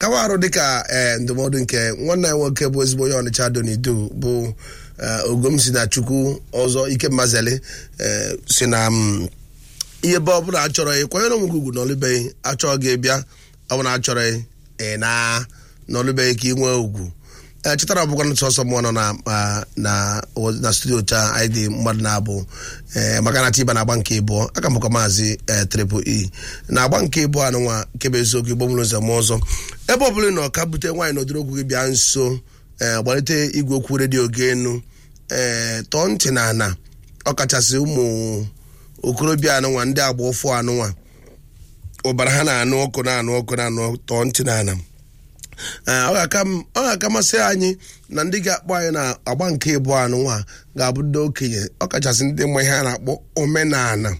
kawa arụ dịka ee ndụmọdụ nke nwanne anyị nwoke bụ ezigbo onye ọnịcha donido bụ ogom si na chukwu ọzọ ike mmazeli si na ihe ebe ọbụla achọrọ ị kwanyere onwe gị ugwu n'ọlụbeghị achọghị gị bịa ọbụla achọrọ ị na n'ọlụbeghị ka ị nwee ugwu ee chetara ọbụkwa ntụ ọsọ mmụọ nọ na na studio taa anyị dị mmadụ na-abụ ee maka na tiba na-agba nke ịbụọ aka mbụkwa maazị triple e na-agba nke ịbụọ anụnwa kebe eziokwu igbo mụrụ ụzọ m ọzọ ebe ọ bụla ị nọ ka bute nwaanyị n'odiri okwu gị bịa nso ee gbalite igwe okwu redio gị enu ee tọọ ntị na ana ọkachasị ụmụ okorobịa anụnwa ndị agba ụfụ anụnwa ụbara ha na-anụ ọkụ na-anụ ọkụ na-anụ tọọ ntị na ana ọ ga-aka masị anyị na ndị ga-akpọ anyị na agba nke ịbụọ anụnwa ga-abụ ndị okenye ọkachasị ndị mma ihe a na-akpọ omenala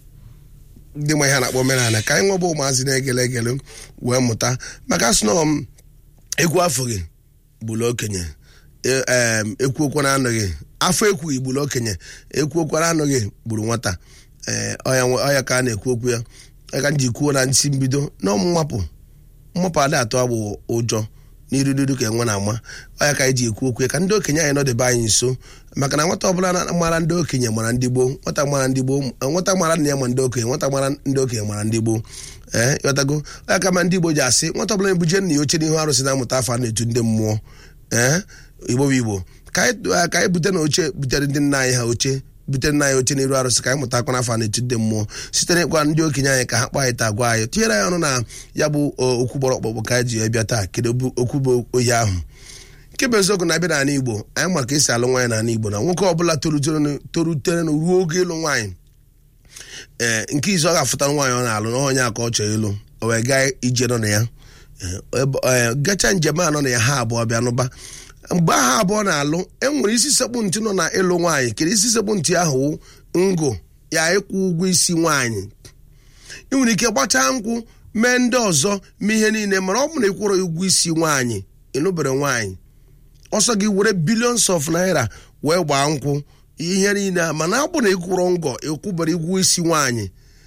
ndị mma ihe a na-akpọ omenala ka anyị nwebụ ụmụazị na-egele egele wee mụta maka asụnọ m egwu afọ gị gburu okenye ekwu okwu na anụghị afọ ekwughị gburu okenye ekwu okwu na anụghị gburu nwata ọya ka a na-ekwu okwu ya ka m ji kwuo na nsi mbido na ọmụ mmapụ mmapụ adị atụ agbụ ụjọ n'irududu ka enwe na-ama ọya ka anyị ji ekwu okwu ka ndị okenye anyị nọdebe anyị nso maka na nwata ọbụla mara ndị okenye mara ndị gboo nwata mara ndị gboo nwata mara nna ya ma ndị okenye nwata mara ndị okenye mara ndị gboo ee ịghọtago ọya ka ma ndị igbo ji asị nwata ọbụla ebuje nna ya oche n'ihu arụsị na-amụta afọ a na-etu ndị mmụọ ee igbo bụ igbo ka anyị bute na oche butere ndị nna anyị ha oche butere nna anyị oche n'iru arụsị ka anyị mụta akwa n'afọ na-etu ndị mmụọ site n'ịkwa ndị okenye anyị ka ha kpaa anyị taa gwa anyị tinyere anyị ọnụ na ya bụ okwu gbọrọ ọkpọkpọ ka anyị ji bịa taa kedu okwu bụ oyi ahụ nke bụ eziokwu na-abịa n'ala igbo anyị ma ka esi alụ nwaanyị n'ala igbo na nwoke ọbụla torutere na ruo oge ịlụ nwaanyị ee nke izu ọ ga-afụtara nwaanyị ọ na-alụ na onye aka ọ chọrọ ịlụ o wee gaa ije nọ na ya gacha njem a nọ na ya ha abụọ bịa nụba mgbe aha abụọ na-alụ enwere isi sekpụ ntị nọ na ịlụ nwaanyị kere isi sekpụ ntị ahụ ngụ ya ịkwụ ụgwọ isi nwaanyị ị nwere ike gbachaa nkwụ mee ndị ọzọ mee ihe niile mana ọ bụ na ịkwụrụ ụgwọ isi nwaanyị ịnụbere nwaanyị ọsọ gị were billions of naira wee gbaa nkwụ ihe niile mana ọ bụ na ịkwụrụ ngọ ịkwụbere ụgwọ isi nwaanyị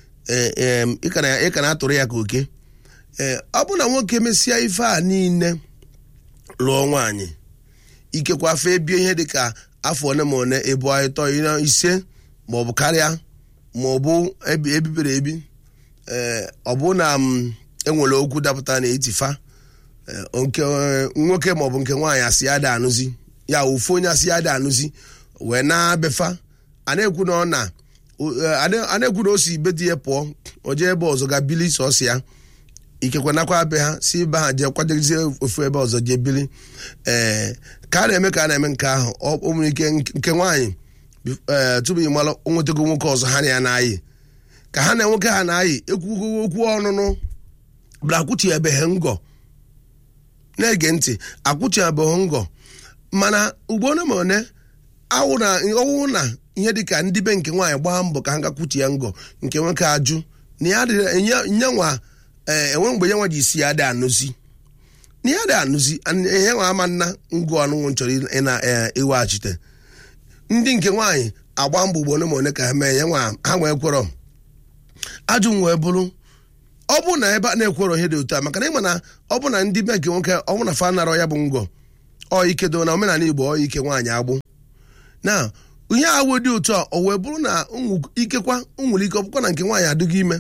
ị ka na-atụrụ ya ka oke ee ọ bụ na nwoke mesịa ife a niile lụọ nwaanyị ikekwa afọ ebie ihe dịka afọ ole ma ole ịbụ ịtọ ise ma ọ bụ karịa ma ọ bụ ebibere ebi ee ọ bụ na m enwere okwu dapụta na etifa nke nwoke ma ọ bụ nke nwaanyị asị ya da anụzi ya ofu onye asị ya da anụzi wee na-abefa a na-ekwu na ọ na a na-ekwu na o si ibe di ya pụọ o jee ebe ọzọ ga bili sọsọ ya ikekwe nakwa be ha si be ha jee kwadozie ofu ebe ọzọ jee bili ee ka a na-eme ka a na-eme nke ahụ ọ nwere ike nke nwaanyị ee tupu ị mara onwetago nwoke ọzọ ha na ya na-ayị ka ha na nwoke ha na-ayị ekwugo okwu ọnụnụ bụla akwụchibeghị ngọ na-ege ntị akwụchibeghị ngọ mana ugbo ole ma one awụ na ọwụ na ihe dịka ndị be nke nwaanyị gbaa mbọ ka ha gakwuchie ngọ nke nwoke ajụ na ya nyanwa ee enwe mgbe ya nwa ji isi ya dị anụzi na ya dị anụzi ihe nwa ama nna ngụ ọnụnwụ chọrọ ịna iweghachite ndị nke nwaanyị agba mbọ ugbo ole ma ole ka ha mee ya nwa ha nwee kwerọ ajụ m wee bụrụ ọ bụ na ebe a na-ekwerọ ihe dị otu a maka na ịma na ọ bụ na ndị be nke nwoke ọ bụ na fa narọ ya bụ ngọ ọ ikedo na omenala igbo ọ ike nwaanyị agbụ na ihe awụ dị otu a o wee bụrụ na ikekwa nwere ike ọ bụkwa na nke nwaanyị adịghị ime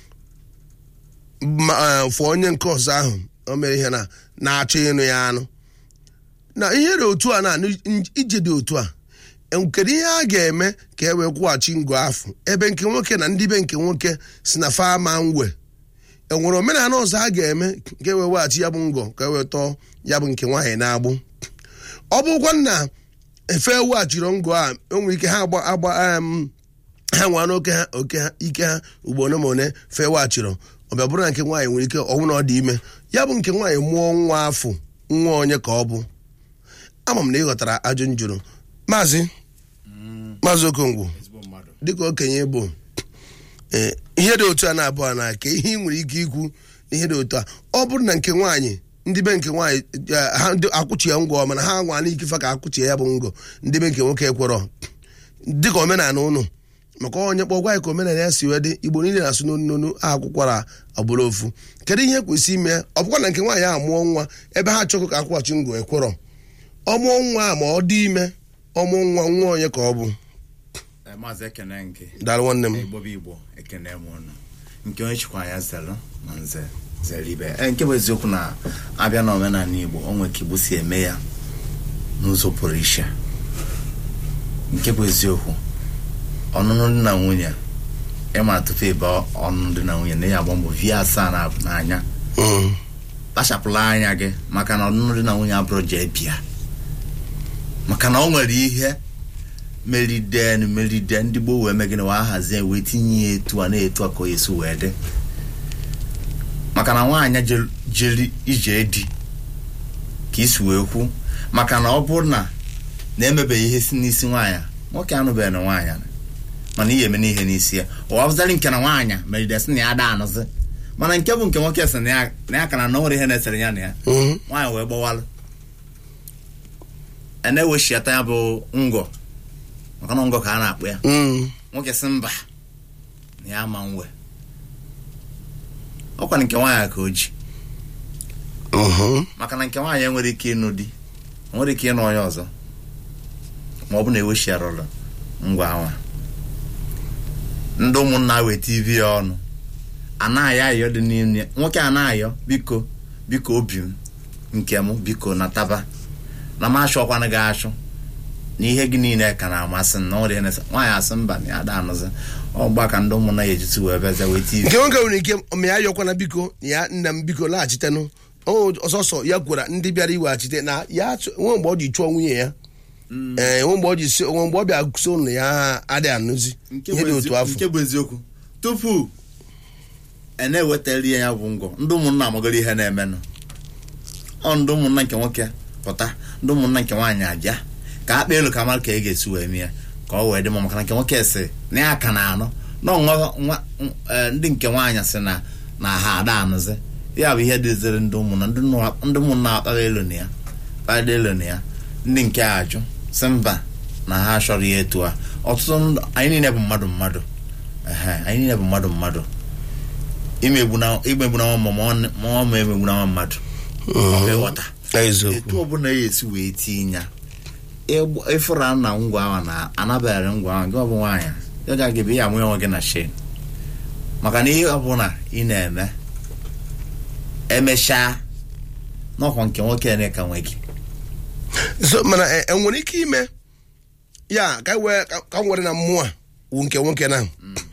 fụ onye nke ọzọ ahụ o mere ihe na na-achọ ịnụ ya anụ na ihe dị otu a na ije dị otu a kedu ihe a ga-eme ka e wee kwụghachi ngụ afọ ebe nke nwoke na ndị be nke nwoke si na fama ngwe enwere omenala ọzọ a ga-eme ka e wee weghachi ya bụ ngọ ka e wee tọọ ya bụ nke nwaanyị na-agbụ ọ bụrụkwa na efe weghachiri ngọ a enwere ike ha agba agba ha nwa n'oke ha oke ha ike ha ugbo ole ma ole fe weghachiri ọbịa bụrụ na nke nwaanyị nwere ike ọnwụ na ọ dị ime ya bụ nke nwaanyị mụọ nwa afọ nwa onye ka ọ bụ ama m na ị ghọtara ajụ njụrụ maazị maazị okongwu dịka okenye bụ ihe dị otu a na-abụọ na ka ihe ị nwere ike ikwu na ihe dị otu a ọ bụrụ na nke nwaanyị ndị be nke nwaanyị ha akwụchi ya ngọ mana ha nwa n'ike fa ka akwụchie ya bụ ngọ ndị be nke nwoke ekwerọ dịka omenala ụnụ maka onye kpọ gwa ya ka omenala ya si wee dị igbo niile na-asụ n'onu n'onu akwụkwara ọbụla ofu kedu ihe kwesị ime ọ bụkwa na nke nwaanyị ahụ mụọ nwa ebe ha chọkọ ka akwụghachi ngụ ekwerọ ọ mụọ nwa a ma ọ dị ime ọmụọ nwa nwa onye ka ọ bụ Eh, maazị ekene nke daalụ nwanne m igbo bụ igbo ekene m ụnụ nke onye chịkwa ya zelụ na nze zere ibe Eh, nke bụ eziokwu na abịa na omenala igbo o nwere ka igbo si eme ya n'ụzọ pụrụ iche nke bụ eziokwu ọnụnụ dị na nwunye ịma tupu ebe ọnụnụ dị na nwunye na ya agba mbọ vie asaa na n'anya Mm. kpachapụla anya gị maka na ọnụnụ dị na nwunye abụrụ jee bịa maka na o nwere ihe meride meride ndị gboo wee mee gịnị wee hazie wee tinye ya etu a na-etu a ka o esi wee dị maka na nwaanyị je- jeri ije di ka isi wee kwu maka na ọ bụrụ na na-emebeghị ihe si n'isi nwaanyị nwoke anụbeghị na nwaanyị a. mana ihe eme n'ihe n'isi ya ụwa bụzarị nke na nwaanyị meride sị na ya da anụzi mana nke bụ nke nwoke sị na ya na ya kana na o nwere ihe na-esere ya na ya Mhm. nwaanyị wee gbawalụ a na-eweshiata ya bụ ngọ maka na ngọ ka a na-akpụ ya Mm. nwoke sị mba na ya ama nwe ọkwa nke nwaanyị ka o ji Mhm. maka na nke nwaanyị enwere ike ịnụ di o nwere ike ịnụ onye ọzọ ma ọ bụ na eweshiarụlụ ngwa nwa ndị ụmụnna weta ivi ya ọnụ anaghị ayọ dị n'ime ya. nwoke a na-ayọ biko biko obi m nke m biko na taba na m achọkwana gị achụ na ihe gị niile ka na-amasị m na ọrịa na nwaanyị asị mba na ya da anụzi ọgba ka ndị ụmụnna ya ejisi wee bịaza weta ivi nke nwoke nwere ike ma ya yọkwana biko ya nna m biko laghachitenụ O- ọsọsọ ya gwara ndị bịara iweghachite na ya chọ- nwe mgbe ọ ji chụọ nwunye ya ee nwe mgbe ọ ji si nwe mgbe ọ bịa so ụlọ ya adịghị anụzi nke ihe bụ dị ezi- otu afọ nke bụ eziokwu tupu e na-ewetara ya bụ ngọ ndị ụmụnna amagoro ihe na-emenụ ọ ndị ụmụnna nke nwoke pụta ndị ụmụnna nke nwaanyị aja ka akpa elu ka mara ka e ga-esi wee mee ya ka ọ wee dị mma maka na nke nwoke si na ya ka na-anụ na nwa nwa eh, ndị nke nwaanyị si na na ha ada anụzi ya bụ ihe dịziri ndị ụmụnna ndị nụ- ndị ụmụnna akpaghị elu na ya kpagide elu na ya ndị nke a ajụ si mba na ha chọrọ ya etu a ọtụtụ ndụ anyị niile bụ mmadụ mmadụ ehe anyị niile bụ mmadụ mmadụ imegbu na imegbu na nwa ma ọ- ma ọ ma emegbu na nwa mmadụ ọ bụ ịghọta eziokwu etu ọbụla ya esi wee tinye ya ịgb- ịfụra na ngwa ahụ na anabaghara ngwa ahụ gị ọ bụ nwaanyị ya ga gị bụ ya amụ onwe gị na shin maka na ihe ọbụla ị na-eme emechaa n'ọkwa nke nwoke na ka nwe gị so mana e e nwere ike ime ya ka e wee ka ka m were na mmụọ a wu nke nwoke na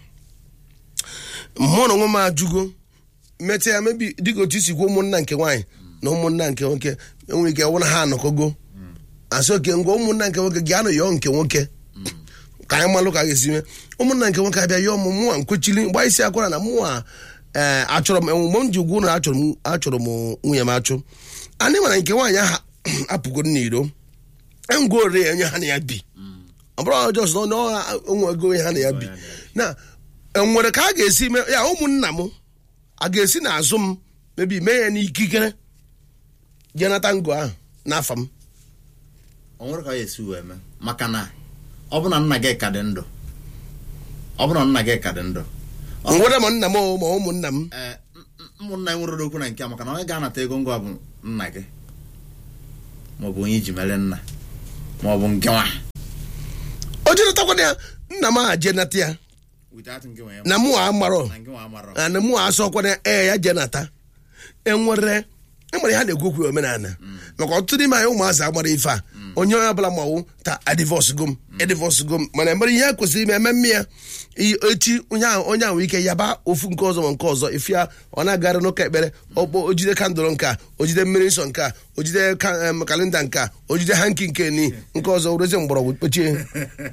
mmụọ na onwe m ajụgo metụ ya mebi dịka otu isi kwuo ụmụnna nke nwaanyị na ụmụnna nke nwoke enwere ike wụ na ha anọkọgo asị oke ngwa ụmụnna nke nwoke gị anụ yọọ nke nwoke ka anyị malụ ka a ga-esi mee ụmụnna nke nwoke abịa yọọ m mmụọ nkwechiri mgbe isi akwara na mmụọ a ee achọrọ m mgbe m ji gwa ụlọ achọrọ m achọrọ m nwunye m achụ anyị mara nke nwaanyị ahụ apụgoro n'iro ngwa ore ya onye ha na ya bi ọ bụrụ ọjọọ sọ na ọ onwego onye ha na ya bi na enwere ka a ga-esi mee ya ụmụnna m a ga-esi n'azụ m mebi mee ya n'ikikere jee nata ngo ahụ n'afa m ọ nwere ka ọ esi wee mee maka na ọ bụ na nna gị ka dị ndụ ọ bụ na nna gị ka dị ndụ nwere ma nna m o, ma ụmụnna m ee m- m- ụmụnna anyị nwere okwu na nke a maka na onye ga-anata ego ngwa bụ nna gị maọbụ onye iji mere nna maọbụ nke nwa o jenatakwana ya nna m a jenata ya without nke nwa ya na mụ a marọ na nke nwa amarọ na mụ a asọkwana ya ee ya jenata enwere enwere ha na-ekwu okwu omenala maka ọtụtụ n'ime anyị ụmụazị agbara ife a onye onye ọbụla mawụ ta adivọs gom edivọs gom mana emere ihe a kwesịrị ime eme mmịa i- echi onye ahụ onye ahụ ike yaba ofu nke ọzọ ma nke ọzọ ifia ọ na-agara n'ụka ekpere ọkpọ ojide kandụl nke a ojide mmiri nsọ nke a ojide ka- em, kalenda nke a ojide hanki nke ni nke ọzọ rezie mgbọrọgwụ kpechie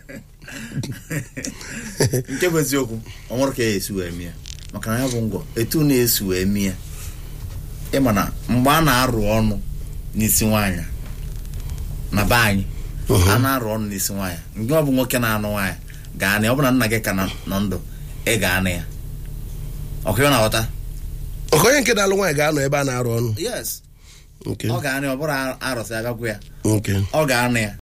nke bụ eziokwu ọ nwere ka ya esi wee mie maka na ya bụ ngwọ etu na-esi wee mie ịma na mgbe a na-arụ ọnụ n'isi nwaanyị na be anyị a na-arụ ọnụ n'isi nwaanyị nke ọ bụ nwoke na-anụ nwaanyị gaa na ya ọ bụ na nna gị ka nọ nọ ndụ ị ga-anụ ya ọkụ ya na-aghọta ọka onye nke na-alụ nwaanyị ga-anọ ebe a na-arụ ọnụ yes nke ọ ga-anụ ya ọ bụrụ arụsị agagwu ya nke ọ ga-anụ ya